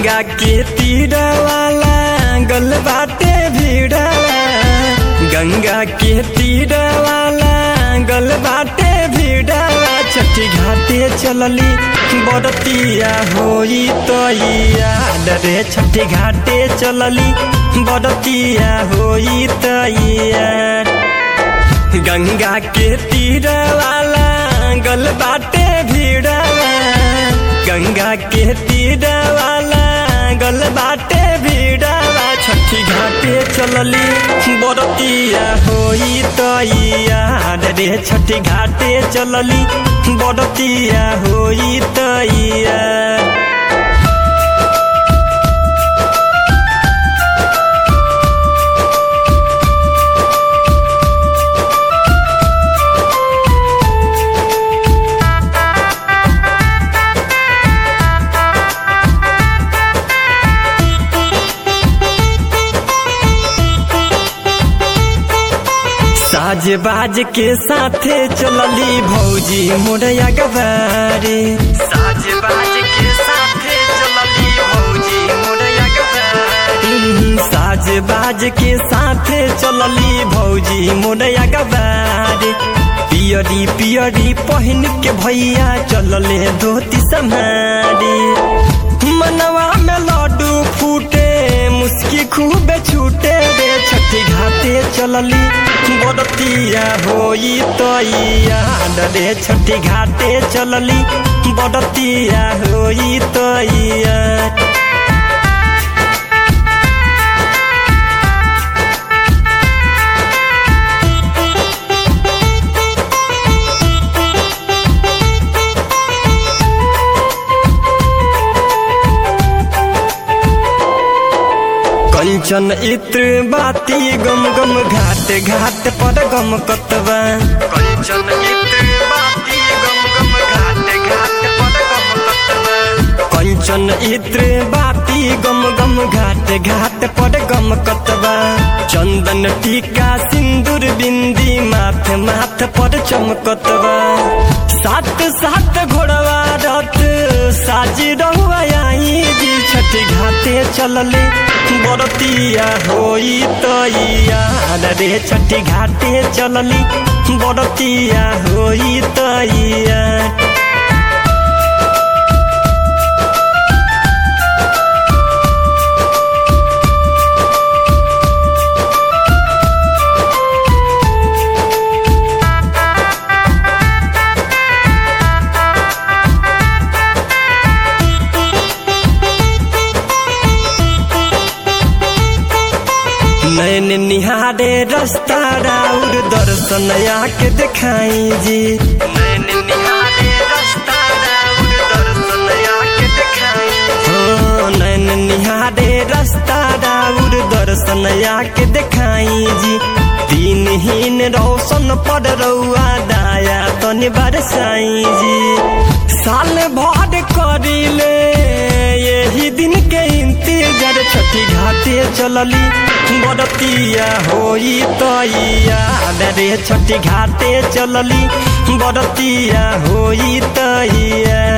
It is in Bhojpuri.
गंगा के तीरवाला गल बाटे भीड़वा गंगा के तीरवाला गल बाटे भीड़वा छठी घाटे चलली बड़तिया होई तो याद रे छठी घाटे चलली बड़तिया होई तो याद गंगा के तीरवाला गल बाटे भीड़वा गंगा के तीरवाला गल बाटे भीड़वा छठी घाटे चलली बड़तिया होई तो याद रे छठी घाटे चलली बड़तिया होई तो याद साज बाज के साथे चलली भौजी मोरया गवारे साज बाज के साथे चलली भौजी मोरया गवारे साज बाज के साथे चलली भौजी मोरया गवारे पियरी पियरी पहन के भैया चलले धोती सम्हारी मनवा में लड्डू फूटे मुस्की खूबे छूटे रे छठी घाटे चलली बड़तिया होई तो याद रे छठी घाटे चलली बड़तिया होई तो याद कंचन इत्र बाती गम गम घाट घाट पर गम कतवा कंचन इत्र बाती गम गम घाट घाट पर गम कतवा कंचन इत्र बाती गम गम घाट घाट पर गम कतवा चंदन टीका सिंदूर बिंदी माथ माथ पर चमकतवा सात सात घोड़वा रथ साज रहुआ आई जी छठी घाटे चलले बड़तिया होई तो याद रे छठी घाटे चलली बड़तिया होई तो याद नैन निहारे रास्ता राउर दर्शन आके दिखाई जी नैन निहारे रास्ता राउर दर्शन आके दिखाई हो नैन निहारे रास्ता राउर दर्शन आके दिखाई जी दिनहीन रोशन पर रउआ दाया तनि बरसाई जी साल भर करिले यही दिन के इंतजार छठी घाटे चलली बड़तिया होई तो याद रे छठी घाटे चलली बड़तिया होई तो याद